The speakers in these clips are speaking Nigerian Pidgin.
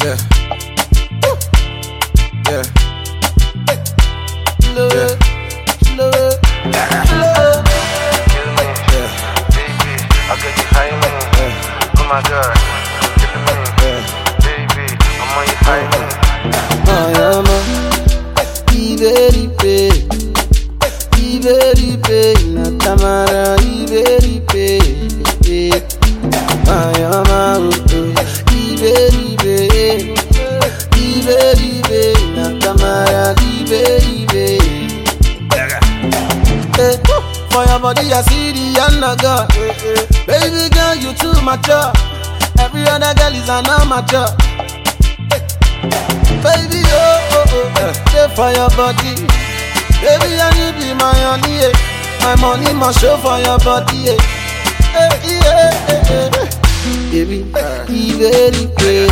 Yeah. Yeah. Slow it, slow it, slow it. Yeah. Baby, I'll get you high me. Yeah. Oh my god, killing me. Yeah. Baby, I'm on you high me. Mayama, Iberipe, Iberipe, Natamara, Iberipe, Mayama, Iberipe, Iberipe, Natamara, Iberipe. Eh, For your body, I see the anaga. Baby girl, you too mature. Every other girl is an amateur. Baby, oh, oh, oh, stay for your body. Baby, and you be my honey, eh. My money must show for your body, eh. Eh, yeah, eh, eh. Baby, Iberipe,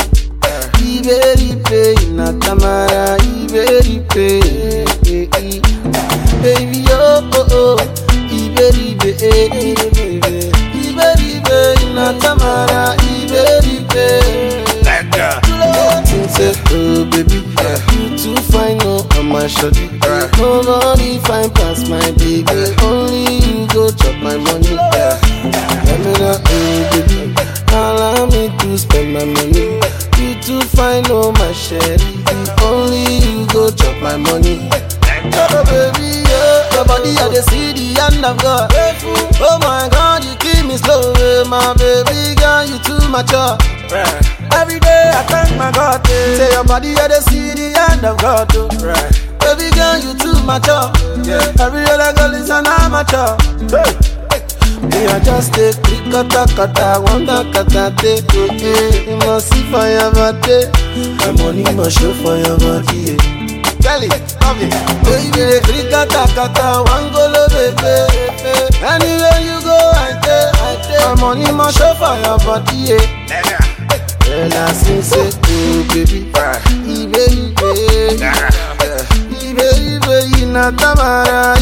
Iberipe, Natamara, Iberipe, eh, eh. Baby, oh, oh, oh, Iberipe, eh, eh. Iberipe, Natamara, Iberipe. Think say, oh baby, you too fine, no, I'm my shorty. Right. Nobody fine past my baby. Only you go chop my money. Let me know, oh baby, allow me to spend my money. You too fine, no, my sherry. Only you go chop my money. Oh baby, yeah, your body I dey see the hand of God. Oh my God, you keep me slow, eh, my baby girl, you too mature. Right. Every day I thank my God. eh. Say your body, I dey see the hand of God. Oh. Right. Baby girl, you too mature. Yeah. Every other girl is an amateur. Hey. Me I just take three kata kata, one da kata take. Oh, eh. You must see for your body. My money must show for your body. Eh. Tell it, love it. Baby, the three kata kata, one go lo baby. Anywhere you go, I take, I take. My money must show for your body. Eh. Well, I sing say, oh baby, Right. Iberibe, Yeah. Iberibe, Inatamara,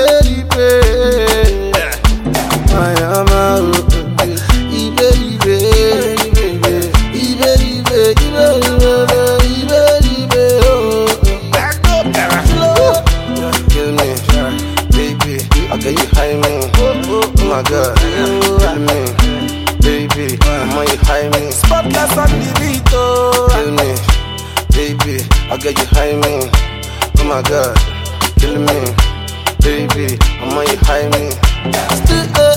Iberibe, Mayama, oh, oh, Iberibe, Iberibe, Iberibe, Iberibe, oh, oh. Kill me, baby. I'll get you high me. Oh my god, kill me, baby. I'm on you high me. Spotless on the beat, oh. Kill me, baby. I'll get you high me. Oh my god, kill me, baby. I'm on you high me. Still, eh,